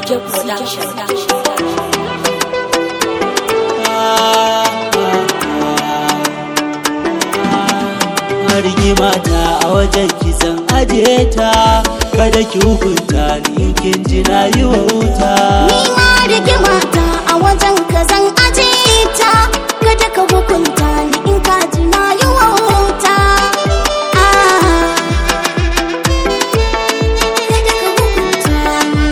CJ Production. rigima ta a wajen kisan aje ta kada ki hukunta ni in kin ji na yi wauta Ni ma rigima ta a wajen ka zan aje ta kada ka hukunta ni in ka ji na yi wauta. Ah. Kada ka hukunta ni.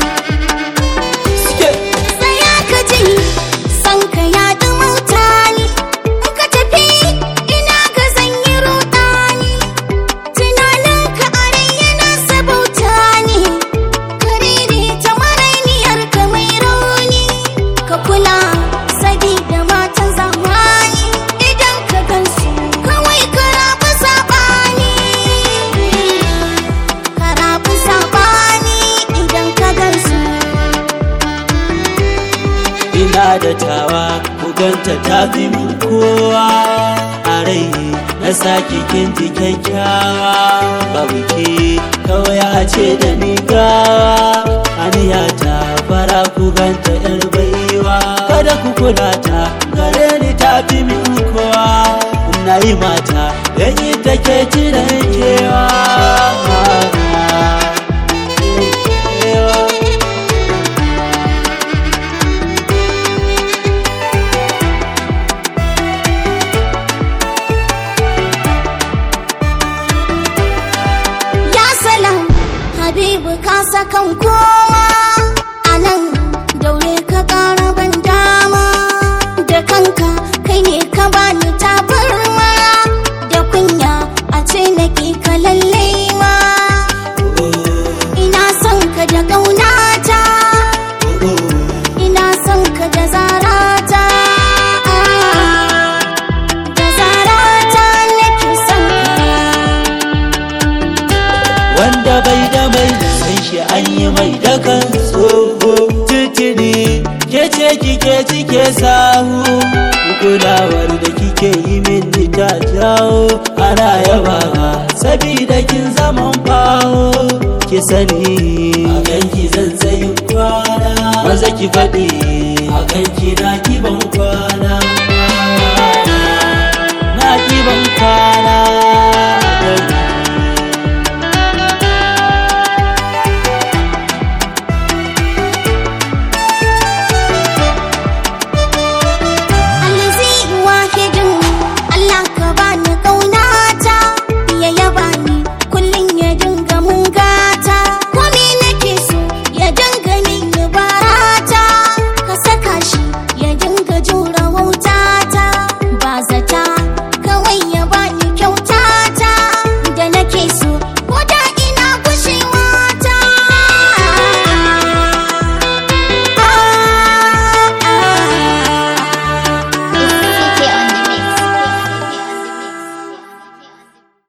Tsaya ka ji san ka ya dumauta ni in ka tafi ina ga zan yi rudani tunanin ka a rai yana sabauta ni karere ta marainiyar ka mai rauni ka kula sabida matan zamani idan ka gansu kawai ka rabu sabani ka rabu sabani idan ka gansu ina da tawa ku ganta ta fi min kowa a rai na sake kin ji kyakkyawa babu ke kawai a ce da ni gawa aniya ta fara ku ganta yar baiwa kada ku kula ta gare ni ta fi min kowa na yi mata dan yi take jiran kewa Ya salam Habibu ka sakan kowa a nan daure ka ƙara ban dama da kanka kai ne ka bani tabarma da kunya a ce nake ka lallai ma ina son ka da ƙaunata ina son ka da zarata da zarata nake son ka wanda bai da mai san shi an yi mai dakan tsoho titiri ke ce kike cike sahu kulawar da kike yi min ta jawo ana yaba sabida kin zaman bawo ki sani a ganki zan tsayin kwana maza ki faɗi a ganki na ki ban kwana